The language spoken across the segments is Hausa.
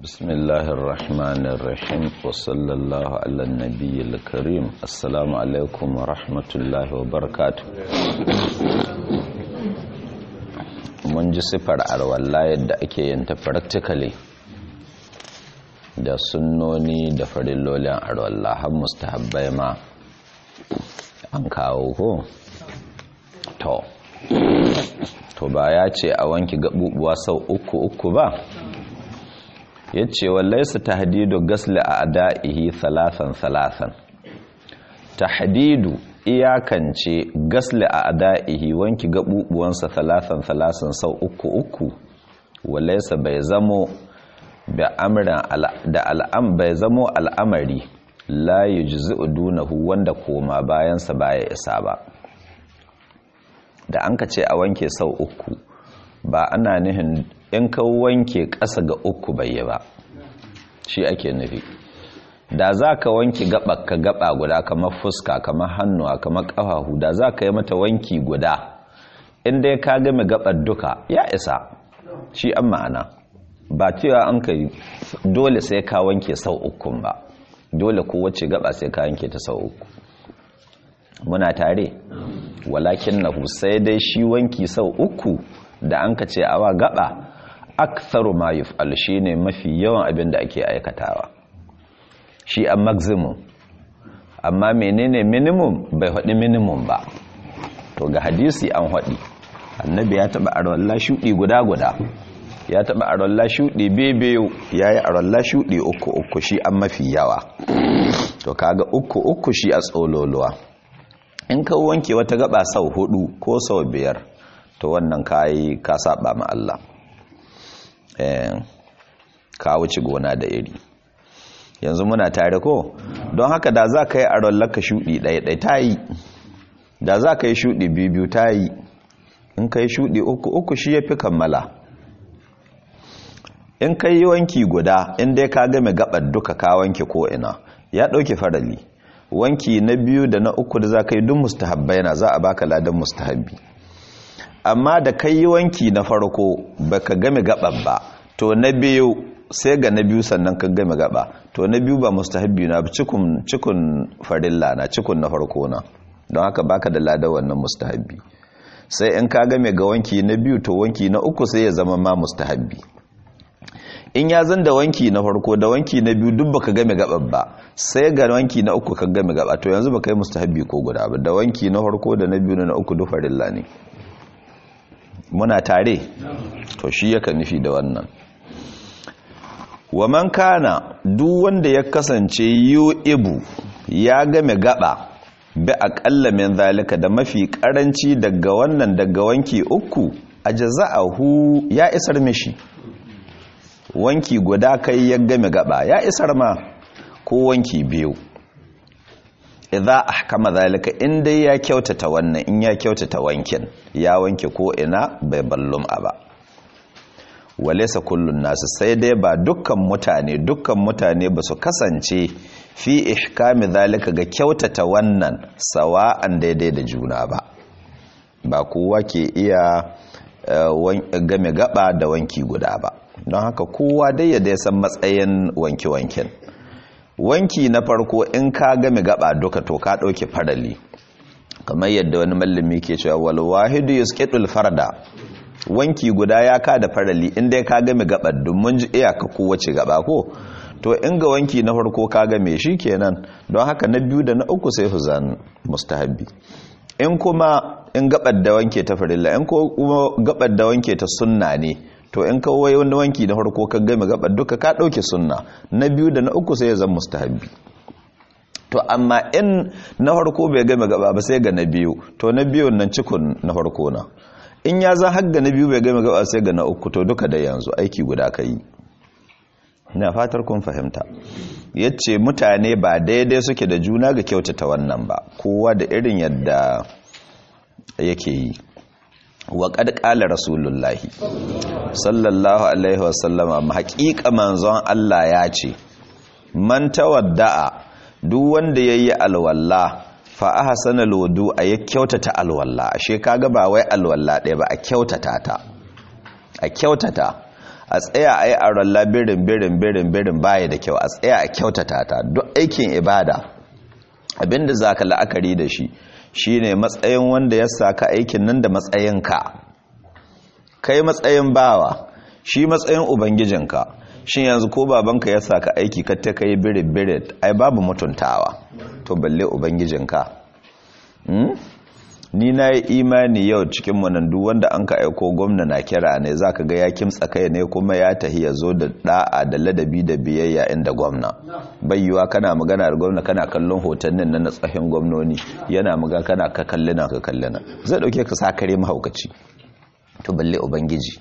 بسم الله الرحمن الرحيم وصلى الله على النبي الكريم السلام عليكم ورحمة الله وبركاته mun ji sifar arwalla yadda ake yin ta practically da sunnoni da farillolin arwalla har mustahabbai ma an kawo ko to to ba ya ce a wanki gabubuwa sau uku uku ba ya ce wallaisa tahdidu gasli a ada'ihi salasan salasan tahdidu iyakance gasli a ada'ihi wanki gabubuwansa salasan salasan sau uku uku wallaisa bai zamo da al'am bai zamo al'amari la yujzi'u dunahu wanda koma bayansa baya isa ba da an ka ce a wanke sau uku ba ana nihin in ka wanke ƙasa ga uku bai yi ba shi ake nufi da za ka wanke gaba ka gaba guda kamar fuska kamar hannuwa kamar ƙafahu da za ka yi mata wanki guda inda ya ka game gabar duka ya isa shi an ma'ana ba cewa an ka dole sai ka wanke sau ukun ba dole kowace gaba sai ka wanke ta sau uku muna tare walakin na sai dai shi wanki sau uku da an ka ce awa gaba aktharu ma yuf'al shine mafi yawan abin da ake aikatawa shi a maximum amma menene minimum bai haɗi minimum ba to ga hadisi an haɗi annabi ya taɓa arwalla shuɗi guda guda ya taɓa arwalla shuɗi bebeyo ya yi arwalla shuɗi uku uku shi an mafi yawa to kaga uku uku shi a tsololuwa in ka wanke wata gaba sau hudu ko sau biyar to wannan kayi ka saba ma Allah ka wuce gona da iri yanzu muna tare ko don haka da za ka yi aron laka shuɗi ɗaya ta yi da za ka yi shuɗi biyu ta yi in ka yi shuɗi uku uku shi ya fi kammala in ka yi wanki guda inda ka game gabar duka ka wanke ko'ina ya ɗauke farali wanki na biyu da na uku da za ka yi duk mustahabbai na za a baka ladan mustahabbi amma da kai yi wanki na farko baka game gaban ba to na biyu sai ga na biyu sannan ka game gaba to na biyu ba mustahabbi na cikun cikun farilla na cikun na farko na don haka baka da ladan wannan mustahabbi sai in ka game ga wanki na biyu to wanki na uku sai ya zama ma mustahabbi in ya zan da wanki na farko da wanki na biyu duk baka game gaban ba sai ga wanki na uku ka game gaba to yanzu baka yi mustahabbi ko guda ba da wanki na farko da na biyu da na uku duk farilla ne muna tare to shi yaka nufi da wannan wa man kana duk wanda ya kasance ibu ya game gaba bi aqalla min zalika da mafi karanci daga wannan daga wanki uku ajza'ahu ya isar mishi wanki guda kai ya game gaba ya isar ma ko wanki biyu idza ahkama zalika in dai ya kyautata wannan in ya kyautata wankin ya wanke ko ina bai ballum ba walaysa kullun nasu sai dai ba dukkan mutane dukkan mutane ba su kasance fi ihkami zalika ga kyautata wannan sawa'an daidai da juna ba ba kowa ke iya game gaba da wanki guda ba don haka kowa dai ya dai san matsayin wanke-wanken wanki na farko in ka game gaba duka to ka ɗauke farali kamar yadda wani mallami ke cewa wal wahidu yusqitul farda wanki guda ya ka da farali inda ka game gaba mun ji iyaka kowace gaba ko to in ga wanki na farko ka game shi kenan don haka na biyu da na uku sai huzan mustahabbi in kuma in gabar da wanke ta farilla in kuma gabar da wanke ta sunna ne to in kawai wani wanki na farko ka game gabar duka ka dauke sunna na biyu da na uku sai ya zama mustahabbi to amma in na farko bai game gaba ba sai ga na biyu to na biyun nan cikun na farko na in ya za har ga na biyu bai game gaba sai ga na uku to duka da yanzu aiki guda ka yi ina fatar kun fahimta yace mutane ba daidai suke da juna ga kyautata wannan ba kowa da irin yadda yake yi wa qad qala rasulullahi sallallahu alaihi wasallama haƙiƙa manzon Allah ya ce man tawadda'a duk wanda yayi alwalla fa ahsana alwudu a ya kyautata alwalla ashe kaga ba wai alwalla ɗaya ba a kyautata ta a kyautata a tsaya a yi aron labirin birin birin birin baya da kyau a tsaya a kyautata ta duk aikin ibada abinda za ka la'akari da shi shine matsayin wanda ya saka aikin nan da matsayinka kai matsayin bawa shi matsayin ubangijinka shin yanzu ko babanka ya saka aiki ka ta kai birin birin ai babu mutuntawa to balle ubangijinka ni na yi imani yau cikin manandu wanda an ka aiko gwamna na kira ne za ka ga ya kimtsa kai ne kuma ya tahi ya zo da da'a da ladabi da biyayya inda gwamna bayyuwa kana magana da gwamna kana kallon hotonnin na tsahin gwamnoni yana magana kana ka kallina ka kallina zai dauke ka sa kare mahaukaci to balle ubangiji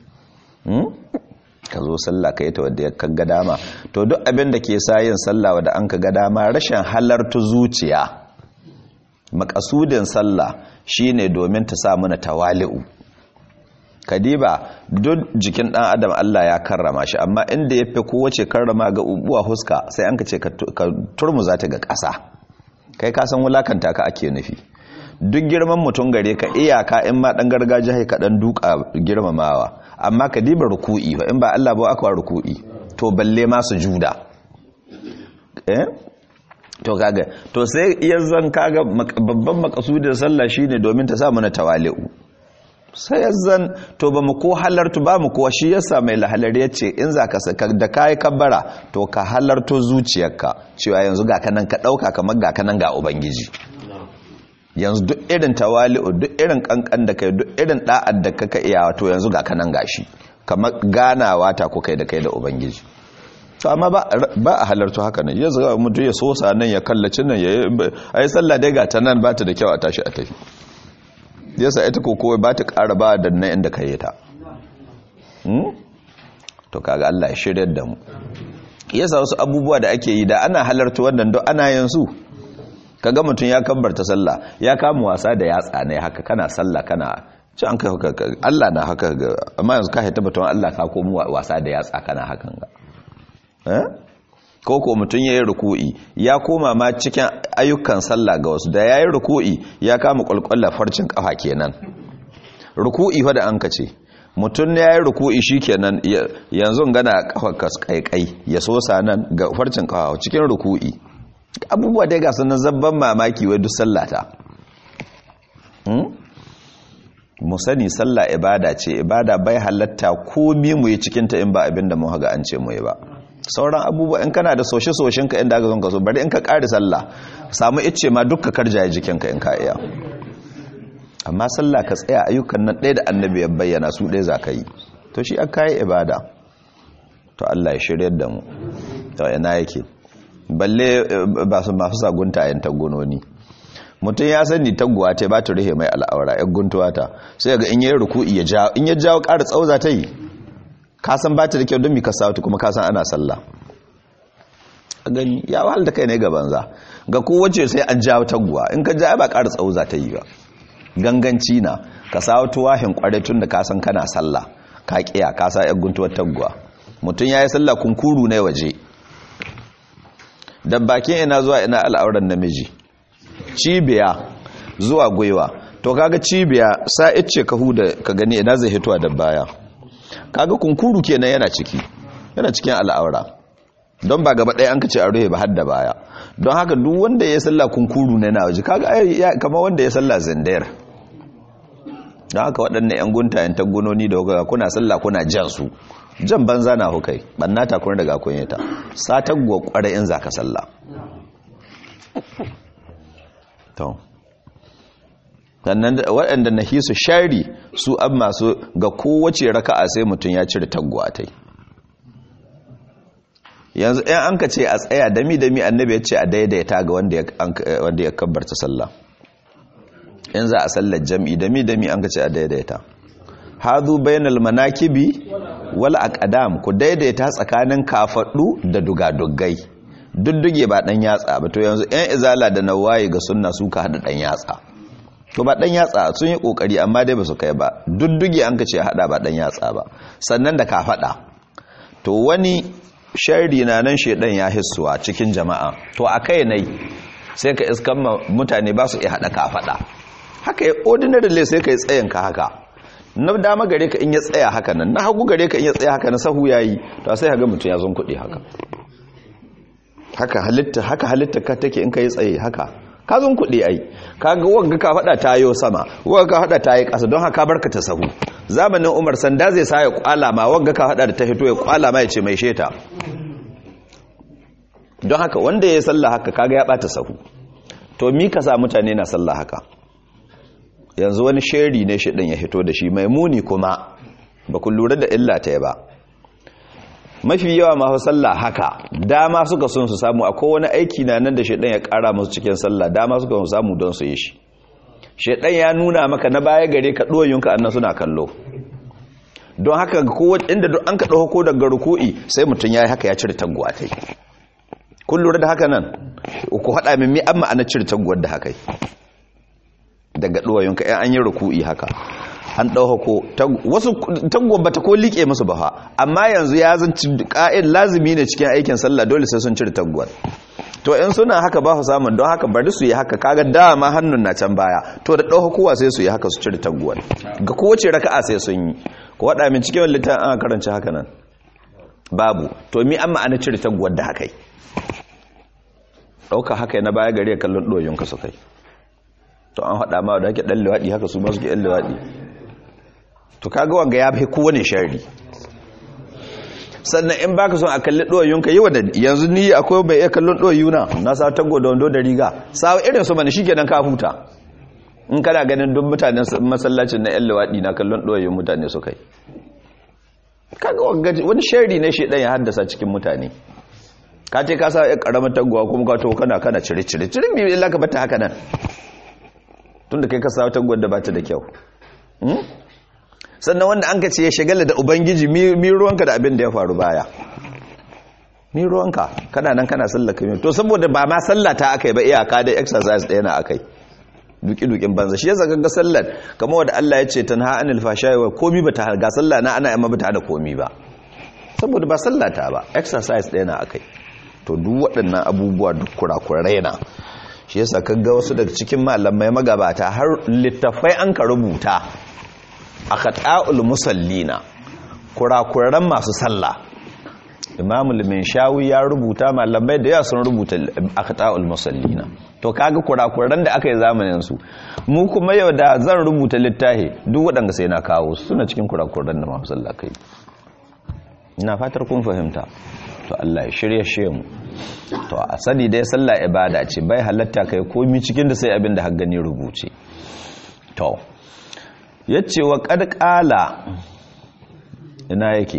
ka zo sallah ka yi ta wadda ya kaga dama to duk abin da ke sa yin sallah wadda an ka ga dama rashin halartu zuciya makasudin sallah shine domin ta sa mana tawali'u kadiba duk jikin dan adam Allah ya karrama shi amma inda yafi kowace karrama ga ubuwa huska sai an ka ce ka turmuza ta ga ƙasa kai ka san wulakanta ka ake nufi duk girman mutum gare ka iyaka in ma dan gargajiya ka dan duka girmamawa amma kadiba ruku'i ba in ba Allah ba aka ruku'i to balle ma sujuda eh to kaga to sai iya zan kaga babban makasudin sallah shine domin ta sa mana tawali'u sai zan to ba mu ko halartu ba mu ko shi yasa mai lahalar yace in zaka saka da kai kabbara to ka halarto zuciyarka cewa yanzu ga kanan ka dauka kamar ga kanan ga ubangiji yanzu duk irin tawali'u duk irin kankan da kai duk irin da'ar da kaka iya to yanzu ga kanan gashi kamar ganawa ta ko kai da kai da ubangiji to amma ba a halarta haka nan ya zaga mutu ya sosa nan ya kallaci nan ya yi sallah dai ga ta nan ba ta da kyau a tashi a tafi yasa ita ko kowai ba ta ƙara ba da nan inda ka yi ta to kaga Allah ya shirya da mu yasa wasu abubuwa da ake yi da ana halarta wannan don ana yin su kaga mutum ya kabbarta sallah ya kama wasa da yatsa ne haka kana sallah kana ci an kai Allah na haka amma yanzu ka haita batun Allah ka komo wasa da yatsa kana hakan ga ko ko mutum ya yi ruku'i ya koma ma cikin ayyukan sallah ga wasu da ya yi ruku'i ya kama kwalkwallar farcin kafa kenan ruku'i fa da an ka ce mutum ya yi ruku'i shi kenan yanzu gana kafa kaikai ya sosa nan ga farcin kafa cikin ruku'i abubuwa dai ga sunan zabban mamaki wai duk sallata mu sani sallah ibada ce ibada bai halatta komi mu yi cikinta in ba abinda mu haga an ce mu yi ba sauran abubuwa in kana da soshe-soshen ka inda aka zonka so bari in ka ƙari sallah samu icce ma dukka karjaye jikinka in ka iya amma sallah ka tsaya ayyukan nan ɗaya da annabi ya bayyana su ɗaya za ka yi to shi aka yi ibada to Allah ya shirya da mu to ina yake balle ba su masu sagunta a yin tagunoni mutum ya sani taguwa ta ba ta rihe mai al'aura ya guntuwa ta sai ga in yi ruku'i ya jawo in ya jawo ƙara tsauza ta yi kasan ba ta da kyau don mi ka sautu kuma kasan ana sallah a gani ya wahal da kai ne ga banza ga kowace sai an jawo taguwa in ka ja ba ƙara tsawo za ta yi ba ganganci na ka sautu wahin kware tun da kasan kana sallah ka kiya ka sa yan guntuwar taguwa mutum ya yi sallah kunkuru ne waje da bakin ina zuwa ina al'auran namiji cibiya zuwa gwiwa to kaga cibiya sa ice ka huda ka gani ina zai hitowa da baya kaga kunkuru kenan yana ciki yana cikin al'aura don ba gaba ɗaya an ka ce a ruhe ba har da baya don haka duk wanda ya salla kunkuru ne na waje kaga kama wanda ya salla zindayar don haka waɗannan 'yan guntayen tagunoni da kuka kuna salla kuna jan su jan banza na hukai ɓanna ta kuna daga kunyata satar gwa ƙwarai in za ka salla sannan waɗanda na hisu shari su an masu ga kowace raka'a sai mutum ya cire taggwatai yanzu ɗan an ka ce a tsaya dami-dami annabi ya ce a daidaita ga wanda ya kabbarta sallah in za a sallar jam'i dami-dami an ka ce a daidaita hazu bayanal manakibi wal aqdam ku daidaita tsakanin kafaddu da dugadugai dudduge ba dan yatsa ba to yanzu ɗan izala da nawayi ga sunna suka hada dan yatsa to ba dan yatsa sun yi kokari amma dai ba su kai ba dudduge an kace hada ba dan yatsa ba sannan da ka fada to wani sharri na nan shedan ya hissuwa cikin jama'a to akai nai sai ka iskan mutane ba su iya hada ka fada haka ya ordinary le sai kai tsayin ka haka na dama gare ka in ya tsaya haka nan na hagu gare ka in ya tsaya haka na sahu yayi to sai ga mutum ya zon kuɗi haka haka halitta haka halitta ka take in kai tsaye haka ka zon kuɗi ai kaga wanga ka faɗa ta yo sama wanga ka faɗa ta yi ƙasa don haka barka ta sahu zamanin Umar sanda zai sa ya kwala ma wanga ka faɗa da ta fito ya kwala ma ya ce mai sheta don haka wanda ya sallah haka kaga ya bata sahu to mi ka sa mutane na sallah haka yanzu wani sheri ne shi ɗin ya hito da shi mai muni kuma ba ku lura da illa ta ba mafi yawa masu sallah haka dama suka sun su samu akwai wani aiki na nan da shaidan ya kara musu cikin sallah dama suka sun samu don su yi shi shaidan ya nuna maka na baya gare ka ɗoyinka annan suna kallo don haka kowace inda duk an ka ɗauko ko daga ruku'i sai mutum ya yi haka ya cire taguwa ta kun lura da haka nan ku haɗa min mi an ma'ana cire taguwar da haka daga ɗoyinka yan an yi ruku'i haka an ɗauko wasu taguwar bata ko liƙe musu ba fa amma yanzu ya zanci ƙa'id lazimi ne cikin aikin sallah dole sai sun cire taguwar to in suna haka ba su samun don haka bari su yi haka kaga dama hannun na can baya to da ɗauka kowa sai su yi haka su cire taguwar ga kowace raka'a sai sun yi ko waɗa min cikin littafin an karanci haka nan babu to mi an ma'ana cire taguwar da haka ɗauka haka na baya gari ya kallon ɗoyinka su kai to an haɗa ma da ake ɗan liwaɗi haka su ma suke ɗan liwaɗi to kaga wanga ya fi kowane shari sannan in baka son a kalli ɗoyinka yi wadda yanzu ni akwai bai iya kallon ɗoyuna na sa tago da wando da riga sawa irin su mana shi kenan ka huta in kana ganin duk mutanen masallacin na 'yan liwaɗi na kallon ɗoyin mutane su kai kaga wani shari ne shi ɗan ya haddasa cikin mutane ka ce ka sa ya ƙaramar tagowa kuma ka to kana kana cire cire cire mai illa ka bata haka nan tun da kai ka sa taguwar da bata da kyau sannan wanda an ka ce ya shagala da ubangiji mi ruwanka da abin da ya faru baya mi ruwanka kana nan kana sallaka mi to saboda ba ma sallata akai ba iyaka da exercise ɗaya na akai duki-dukin banza shi ya zaga ga sallar kamar wadda Allah ya ce ta na anil fashayi wa komi ba ta ga sallah na ana yamma ba ta hana komi ba saboda ba sallata ba exercise ɗaya na akai to duk waɗannan abubuwa duk kurakurai na shi yasa kaga wasu daga cikin malamai magabata har littafai an ka rubuta a khata'ul musallina kurakuran masu sallah imamu limin shawi ya rubuta malamai da yawa sun rubuta a khata'ul musallina to kaga kurakuran da aka yi zamanin su mu kuma yau da zan rubuta littafi duk waɗanda sai na kawo suna cikin kurakuran da masu sallah kai ina fatar kun fahimta to Allah ya shirye shi mu to a sani dai sallah ibada ce bai halatta kai komi cikin da sai abin da gani rubuce to yace wa qad qala ina yake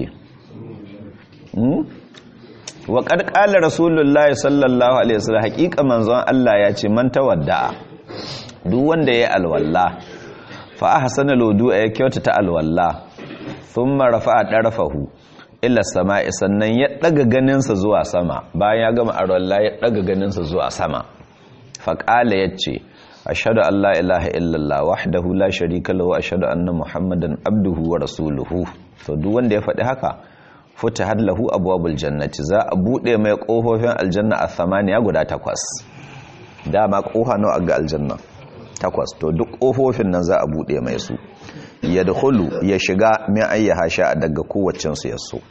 hmm? wa qad qala rasulullahi sallallahu alaihi wasallam haqiqa manzon Allah ya ce man tawadda duk wanda yayi alwalla fa ahsana lodu ya kyautata alwalla thumma rafa'a darafahu ila sama'i sannan ya daga ganinsa zuwa sama bayan ya gama arwalla ya daga ganinsa zuwa sama faƙala ya ce ashadu an la ilaha illallah wahdahu la sharika lahu ashadu anna muhammadan abduhu wa rasuluhu to duk wanda ya faɗi haka futihat lahu abwabul jannati za a bude mai kofofin aljanna a thamaniya guda takwas dama kofa nawa ga aljanna takwas to duk kofofin nan za a bude mai su ya dukulu ya shiga min ayyaha sha daga kowacensu ya so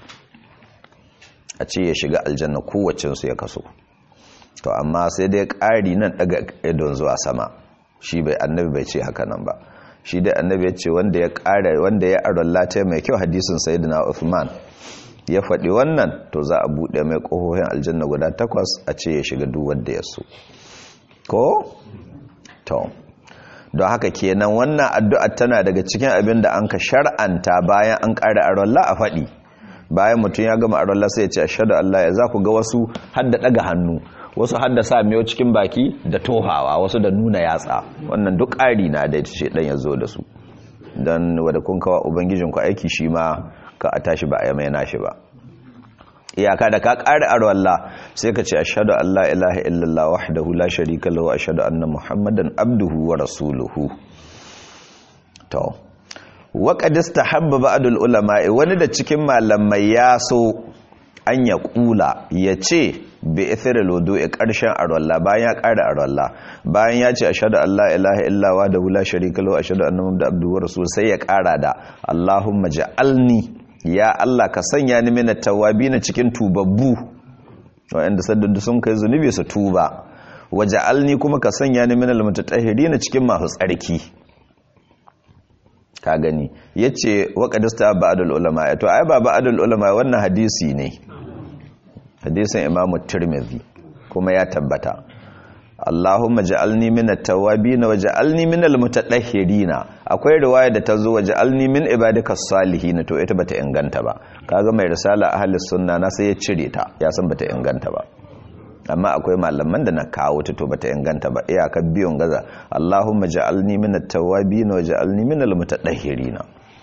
a ce ya shiga aljanna kowacensu ya kaso to amma sai dai ƙari nan daga idon zuwa sama shi bai annabi bai ce haka nan ba shi dai annabi ya ce wanda ya ƙara wanda ya aron lata mai kyau hadisin sayyidina Uthman ya faɗi wannan to za a buɗe mai ƙofofin aljanna guda takwas a ce ya shiga duk wanda ya so ko to don haka kenan wannan addu'a tana daga cikin abin da an ka shar'anta bayan an ƙara arolla a faɗi bayan mutum ya gama arolla sai ya ce ashadu Allah ya za ku ga wasu hadda ɗaga hannu wasu hadda sa miyo cikin baki da tohawa wasu da nuna yatsa wannan duk ƙari na da ce ɗan ya zo da su don wadda kun kawa ubangijinku aiki shi ma ka a tashi ba a yamai nashi ba iyaka da ka ƙari arwalla sai ka ce ashadu Allah ilaha illallah wahdahu la sharika lahu ashadu anna muhammadan abduhu wa rasuluhu to wa qad istahabba ba'dul ulama wani da cikin malamai ya so an ya kula ya ce bi ithir lodo'i ƙarshen arwalla bayan ya ƙara arwalla bayan ya ce ashhadu an la ilaha illa wa da la sharika lahu ashhadu anna muhammadan abduhu wa rasul sai ya ƙara da allahumma ja'alni ya allah ka sanya ni min at-tawwabin cikin tubabbu wa'anda saddadu sun kai zunubi su tuba waja'alni kuma ka sanya ni min al-mutatahhirin cikin masu tsarki ka gani yace waqadista ba'dul ulama to ai ba ba'dul ulama wannan hadisi ne hadisin Imam Tirmidhi kuma ya tabbata Allahumma ja'alni min at-tawwabin waj'alni min al-mutatahhirin akwai riwaya da tazo waj'alni min ibadikas salihin to ita bata inganta ba kaga mai risala ahli sunna na sai ya cire ta ya san bata inganta ba amma akwai malaman da na kawo ta to bata inganta ba iyakar biyun gaza Allahumma ja'alni min at-tawwabin waj'alni min al-mutatahhirin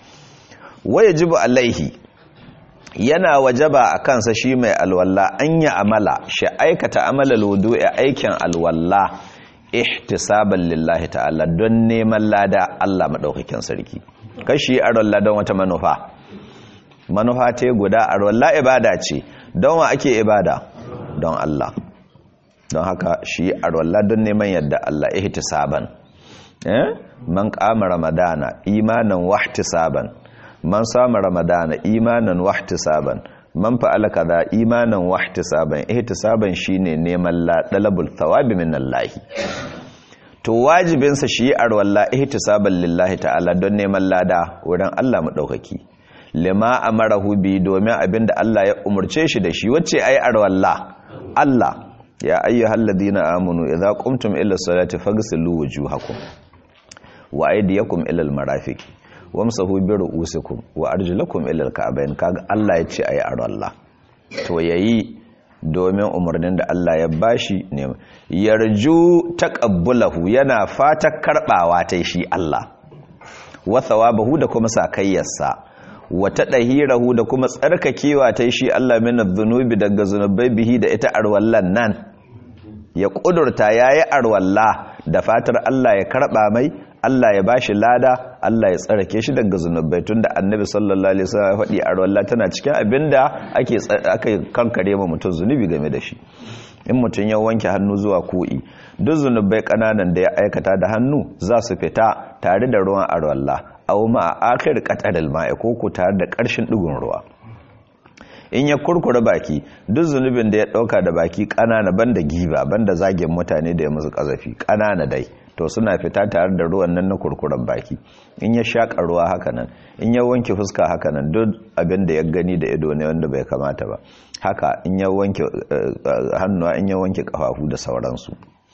wajibu alaihi yana wajaba a kansa shi mai alwalla an yi amala shi aikata amalar wudu'i aikin alwalla ihtisaban lillahi ta'ala don neman lada Allah maɗaukakin sarki kashi arwalla don wata manufa manufa ta guda arwalla ibada ce don wa ake ibada don Allah don haka shi arwalla don neman yadda Allah ihtisaban eh man qama ramadana imanan wahtisaban man sama ramadana imanan wahtisaban man fa'ala kaza imanan wahtisaban ihtisaban shine neman dalabul thawabi min Allah to wajibin sa shi arwalla ihtisaban lillahi ta'ala don neman lada wurin Allah madaukaki lima amarahu bi domin abinda Allah ya umurce shi da shi wacce ai arwalla Allah ya ayyuhalladhina amanu idza qumtum ila salati faghsilu wujuhakum wa aydiyakum ila almarafiqi wamsahu bi ru'usikum wa arjulakum ila al-ka'bayn kaga Allah ya ce ayi Allah to yayi domin umarnin da Allah ya bashi ne yarju taqabbulahu yana fata karbawa ta shi Allah wa thawabahu da kuma sakayyarsa wa tadahirahu da kuma tsarkakewa ta shi Allah min adh-dhunubi daga zunubai bihi da ita arwallan nan ya kudurta yayi arwalla da fatar Allah ya karba mai Allah ya bashi lada Allah ya tsarake shi daga zunubai tunda annabi sallallahu alaihi wasallam ya faɗi arwalla tana cikin abinda ake aka kankare ma mutum zunubi game da shi in mutum ya wanke hannu zuwa ku'i duk zunubai kananan da ya aikata da hannu za su fita tare da ruwan arwalla aw ma akhir qataril ma'i ko ku tare da ƙarshen digon ruwa in ya kurkura baki duk zunubin da ya dauka da baki kanana banda giba banda zagin mutane da ya musu kazafi kanana dai to suna fita tare da ruwan nan na kurkuren baki in ya shaƙa ruwa haka nan in ya wanke fuska haka nan duk abin da ya gani da ido ne wanda bai kamata ba haka in ya wanke hannuwa in ya wanke kafafu da sauransu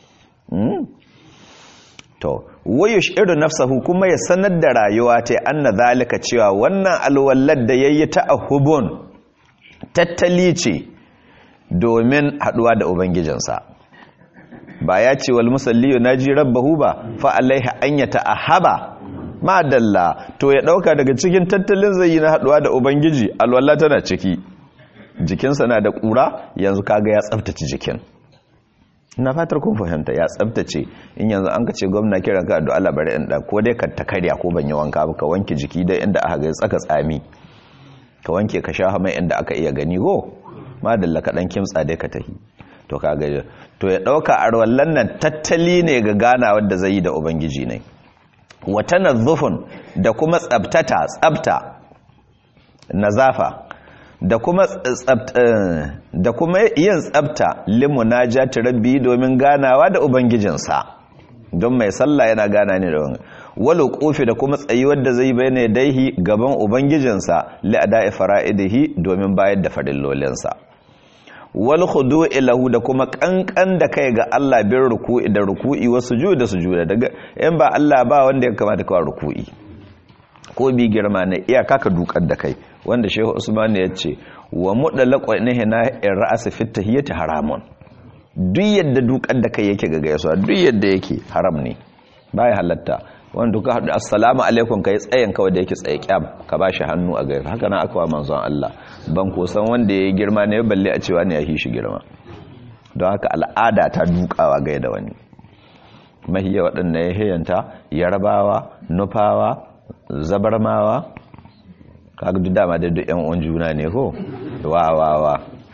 to wayush irin nafsahu kuma ya sanar da rayuwa ta anna zalika cewa wannan alwallar da yayi ta ahubun tattali ce domin haduwa da ubangijinsa ba ya ce wal musalli yunaji rabbahu ba fa alaiha an yata'ahaba ma dalla to ya dauka daga cikin tattalin zai yi na haduwa da ubangiji alwala tana ciki jikinsa na da kura yanzu kaga ya tsaftace jikin ina fatar kun fahimta ya tsaftace in yanzu an ka ce gwamna kiran ka addu'a Allah bari in da ko dai ka ta karya ko ban yi wanka ba ka wanke jiki dai inda aka ga tsaka tsami ka wanke ka sha mai inda aka iya gani go ma dalla ka dan kimtsa dai ka tahi to kaga to ya dauka arwallan nan tattali ne ga gana wanda zai yi da ubangiji ne wa tanazzufun da kuma tsabtata tsabta nazafa da kuma da kuma yin tsabta limunajati rabbi domin ganawa da ubangijinsa don mai sallah yana gana ne da wal kofi da kuma tsayuwar da zai bayyana daihi gaban ubangijinsa li ada'i fara'idihi domin bayar da farillolinsa wal khudu'i lahu da kuma kankan da kai ga Allah bin ruku'i da ruku'i wa sujuda sujuda daga in ba Allah ba wanda ya kamata ka ruku'i ko bi girma ne iyaka ka dukar da kai wanda Shehu Usman ya ce wa mudallaqu nahina ra'as fi tahiyyati haramun duk yadda dukar da kai yake ga gaisuwa duk yadda yake haram ne baya halatta wanda duka haɗu assalamu alaikum ka yi tsayin kawai da yake tsaye kyam ka ba shi hannu a gaifa haka na aka wa manzon Allah ban kusan wanda ya yi girma ne balle a cewa ne ya shi girma don haka al'ada ta dukawa gai da wani mahiya waɗanda ya hiyanta yarabawa nufawa zabarmawa kaga duk dama da duk yan uwan juna ne ko wawawa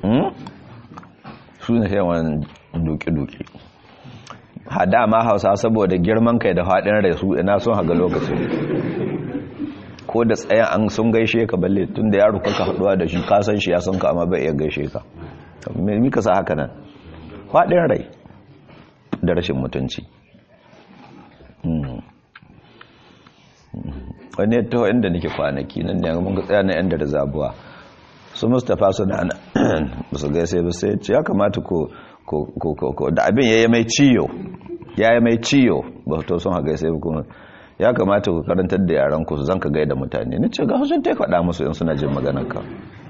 su ne yawan duki-duki hada ma hausa saboda girman kai da haɗin rai su ina sun haga lokacin ko da tsayan an sun gaishe ka balle tun da yaro kaka haɗuwa da shi kasan shi ya san ka amma bai iya gaishe ka me ka sa haka nan haɗin rai da rashin mutunci wani ya taho inda nake kwanaki nan ne mun ga tsaya na yan da zabuwa su mustapha suna na su gaisa ba sai ce ya kamata ko da abin ya yi mai ciyo ya yi mai ciyo ba to sun haga sai kuma ya kamata ku karantar da yaran ku zan ka gaida mutane ni ce ga sun ta faɗa musu in suna jin maganar ka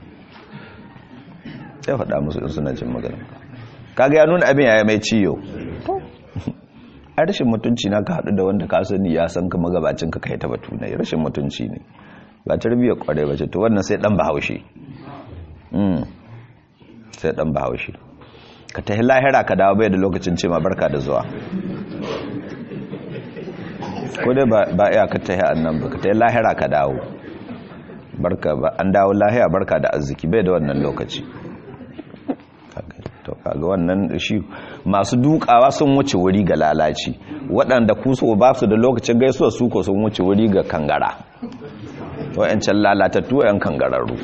ya faɗa musu in suna jin maganar ka kaga ya nuna abin ya yi mai ciyo a rashin mutunci na ka haɗu da wanda ka sani ya san ka magabacin ka kai ta batu na rashin mutunci ne ba tarbiyyar kwarai ba ce to wannan sai dan bahaushe sai dan bahaushe ka tahi lahira ka dawo bai da lokacin ce ma barka da zuwa ko dai ba iya ka tahi annan ba ka tahi lahira ka dawo barka ba an dawo lahira barka da arziki bai da wannan lokaci to kaga wannan shi masu dukawa sun wuce wuri ga lalaci waɗanda kuso ba su da lokacin gaisuwa su ko sun wuce wuri ga kangara wa'yancan lalatattu 'yan kangararru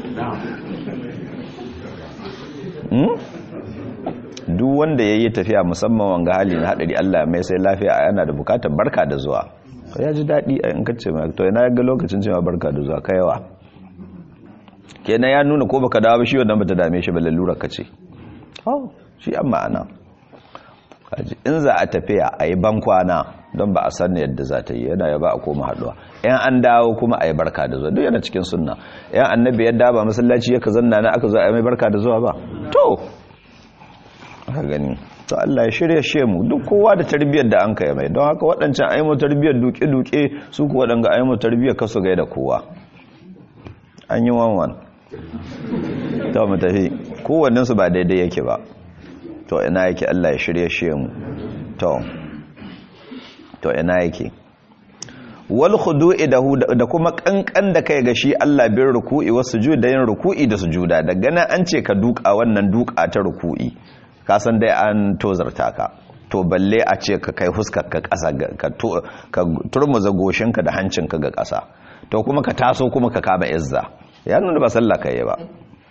duk wanda ya yi tafiya musamman wanga hali na haɗari Allah mai sai lafiya a yana da bukatar barka da zuwa ya ji daɗi a in kace mai to yana ga lokacin cewa barka da zuwa kaiwa kenan ya nuna ko baka dawo shi wannan bata dame shi ba lalura ka ce oh shi an ma'ana in za a tafiya a yi bankwana don ba a san yadda za ta yi yana ya ba a koma haɗuwa yan an dawo kuma a yi barka da zuwa duk yana cikin sunna yan annabi yadda ba masallaci yaka zanna na aka zo a yi mai barka da zuwa ba to aka gani to Allah ya shirya she mu duk kowa da tarbiyyar da an kai mai don haka waɗancan aimo tarbiyyar duke-duke su ku waɗanga aimo tarbiyyar kasu gai da kowa an yi wanwan ta mu tafi kowannensu ba daidai yake ba to ina yake Allah ya shirya she mu to to ina yake wal khudu'i da kuma kankan da kai ga shi Allah bin ruku'i wasu da yin ruku'i da sujuda daga nan an ce ka duka wannan duka ta ruku'i ka san dai an tozarta ka to balle a ce ka kai huskar ka ƙasa ka turmuza goshinka da hancinka ga ƙasa to kuma ka taso kuma ka kama izza ya nuna ba sallah kai ba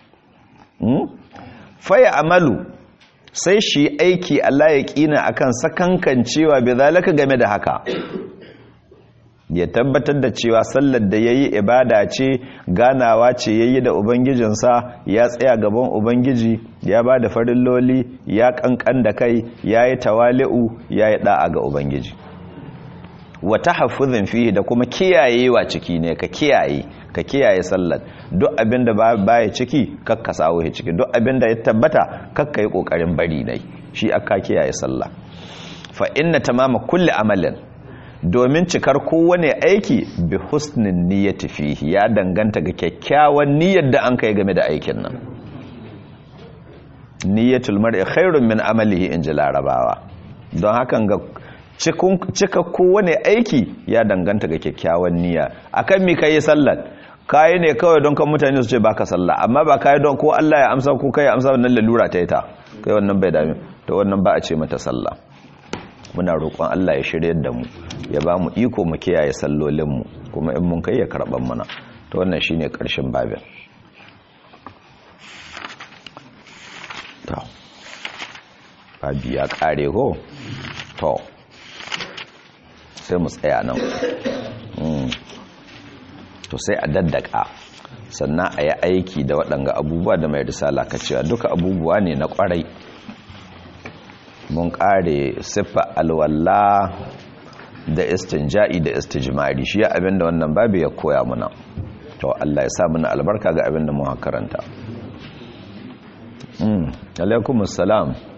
faya amalu sai shi aiki Allah ya kina akan sakankan cewa bai zalaka game da haka ya tabbatar da cewa sallar da ya yi ibada ce ganawa ce ya yi da ubangijinsa ya tsaya gaban ubangiji ya ba da farilloli ya kankan da kai ya yi tawali'u ya yi da'a ga ubangiji wata hafizin fiye da kuma kiyayewa ciki ne ka kiyaye ka kiyaye sallar duk abin da baya ciki kakka sawo ya ciki duk abin da ya tabbata kakka yi kokarin bari nai shi aka kiyaye sallah fa inna tamama kulli amalin domin cikar kowane aiki bi husnin niyyati fihi ya danganta ga kyakkyawan niyyar da an kai game da aikin nan niyyatul mar'i khairun min amalihi in ji larabawa don hakan ga cika kowane aiki ya danganta ga kyakkyawan niyya akan mi kai sallar kayi ne kawai don kan mutane su ce baka sallah amma ba kayi don ko Allah ya amsa ko kai amsa wannan lalura ta yi ta kai wannan bai dame to wannan ba a ce mata sallah muna roƙon Allah ya shirye da mu ya ba mu iko mu kiyaye sallolinmu kuma in mun kai ya karɓar mana to wannan shine ƙarshen babin to babi ya ƙare ko to sai mu tsaya nan to sai a daddaka sannan a yi aiki da waɗanga abubuwa da mai risala ka cewa duka abubuwa ne na ƙwarai mun kare siffa alwalla da istinja'i da istijmari shi abinda wannan babu ya koya muna to Allah ya sa muna albarka ga abinda mu karanta mm alaikum assalam